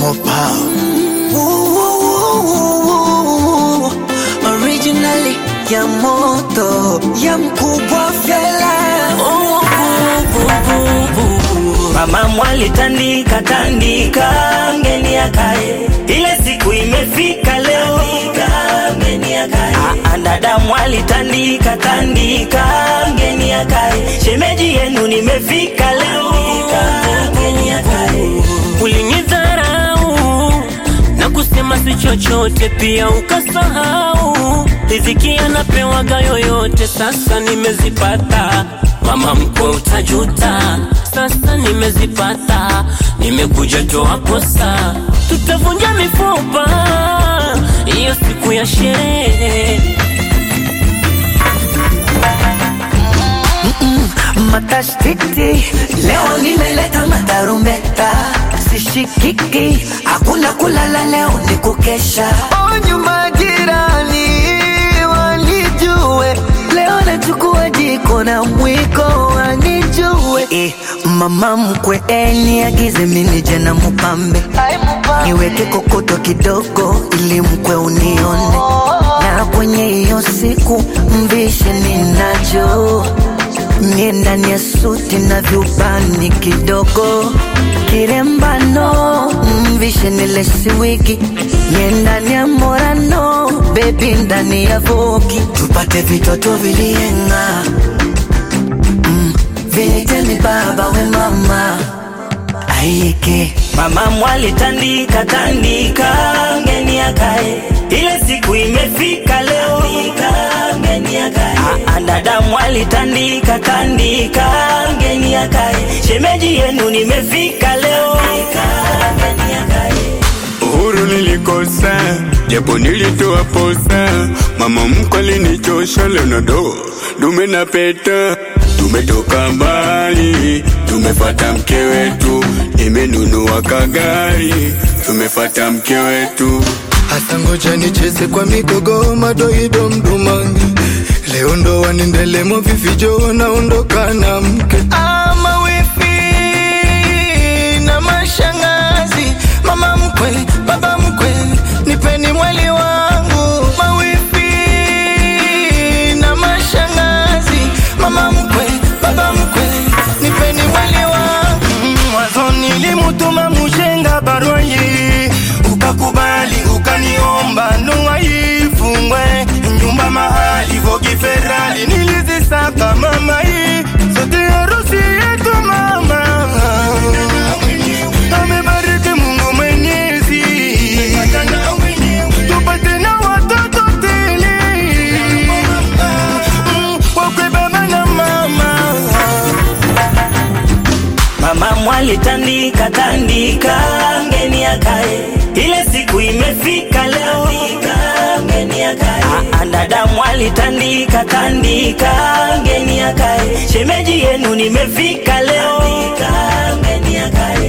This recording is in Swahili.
more power. Ooh, ooh, ooh, ooh. Originally ya moto ya mkubwa fela Ooh, ooh, ooh, ooh. Mama mwali tandika tandika, ngeni akae, ile siku imefika leo, ngeni akae. Ah, ah, Dada mwali tandika tandika, ngeni akae, shemeji yenu nimefika leo, ngeni akae. Ulinidharau na kusema si chochote, pia ukasahau riziki anapewaga yoyote. Sasa nimezipata, mama mkwe, utajuta. Sasa nimezipata, nimekuja toa kosa, tutavunja mifupa hiyo siku ya sherehe. matashtiti leo nimeleta matarumbeta sishikiki hakuna kulala leo ni kukesha onyu majirani wanijue leo nachukua jiko na mwiko wanijue eh, mama mkwe eniagize minije na mupambe niweke kokoto kidogo ili mkwe unione na kwenye hiyo siku mvishe ninacho Mie ndani ya suti na vyubani kidogo kirembano mvishe nilesi wigi Mie ndani ya morano bebi ndani ya vogi tupate vitoto vilienga mm, viniteni baba we mama aike Mama mwali tandika tandika, ngeni akae, ile siku imefika leo, ngeni akae. Ah, ah, Dada mwali tandika tandika, ngeni akae, shemeji yenu nimefika leo, ngeni akae. Uhuru nilikosa, japo nilitoa posa. Mama mkwe alinichosha, leo na do dume na peta. Tumetoka mbali, tumefata mke wetu, nimenunua kagari, tumefata mke wetu. Hasa ngoja nicheze kwa migogo madoido mdumangi leo ndo wanindelemo vivijo naondoka na mke ama wifi na mashangazi mama mkwe baba mkwe nipeni mwali wangu mawifi na mashangazi mama mkwe baba mkwe nipeni mwali wangu mwanzo nilimutuma mushenga barua hii ukakubali ukaniomba ndoa ifungwe nyumba mahali vogi ferali nilizisaka mama hii sote harusi yetu mama amebariki Mungu Mwenyezi tupate na watoto tele Mm, wakwe baba na mama Mama mwali tandika tandika, ngeni akae, ile siku imefika leo, ngeni akae. Ah, ah, Dada mwali tandika tandika, ngeni akae, shemeji yenu nimefika leo, ngeni akae.